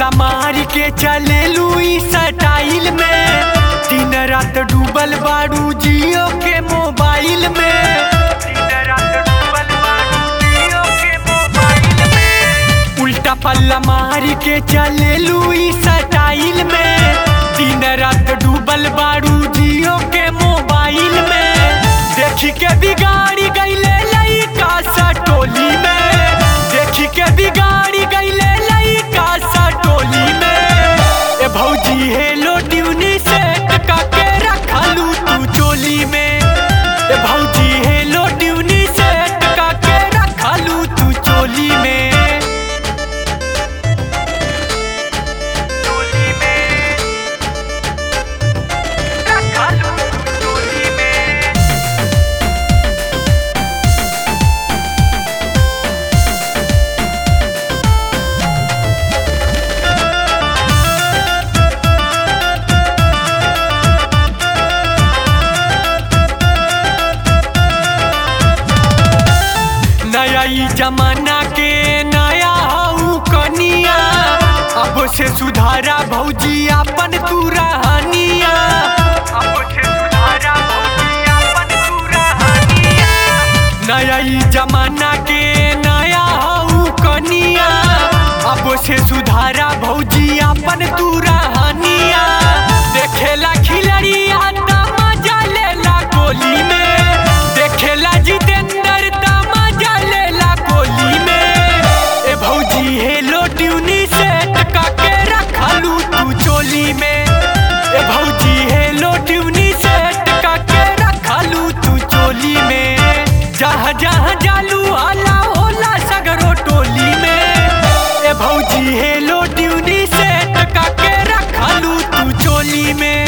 पल्ला मार के चले लुई स्टाइल में दिन रात डूबल बारू जियो के मोबाइल में दिन रात डूबल बारू जियो के मोबाइल में उल्टा पल्ला मार के चले लुई स्टाइल में दिन रात डूबल बारू जियो के मोबाइल में देखी के बिगाड़ी गईले लइका सा टोली में देखी के बिगाड़ी गईले लइका सा टोली में ए भौजी हेलो ट्यूनी से टका के रखलू तू चोली में ए भौजी हेलो ट्यूनी से टका के रखलू तू चोली में चोली में रखलू तू चोली में नया ई जमाना के नया हऊ कनिया अब से सुधारा भौजी अपन तू रहनिया अब से सुधारा भौजी अपन तू रहनिया नया ई जमाना के नया हऊ कनिया अब से सुधारा भौजी अपन तू रहनिया देखेला खिलड़िया त मजा लेला गोली में देखेला जितेंद्र त मजा लेला गोली में ए भौजी हेलो ट्यूनी से टका के रखलू तू चोली में ए भौजी हेलो ट्यूनी से टका के रखलू तू चोली में जहाँ जहाँ जालू हला होला सगरो टोली में ए भौजी हेलो ट्यूनी से टका के रखलू तू चोली में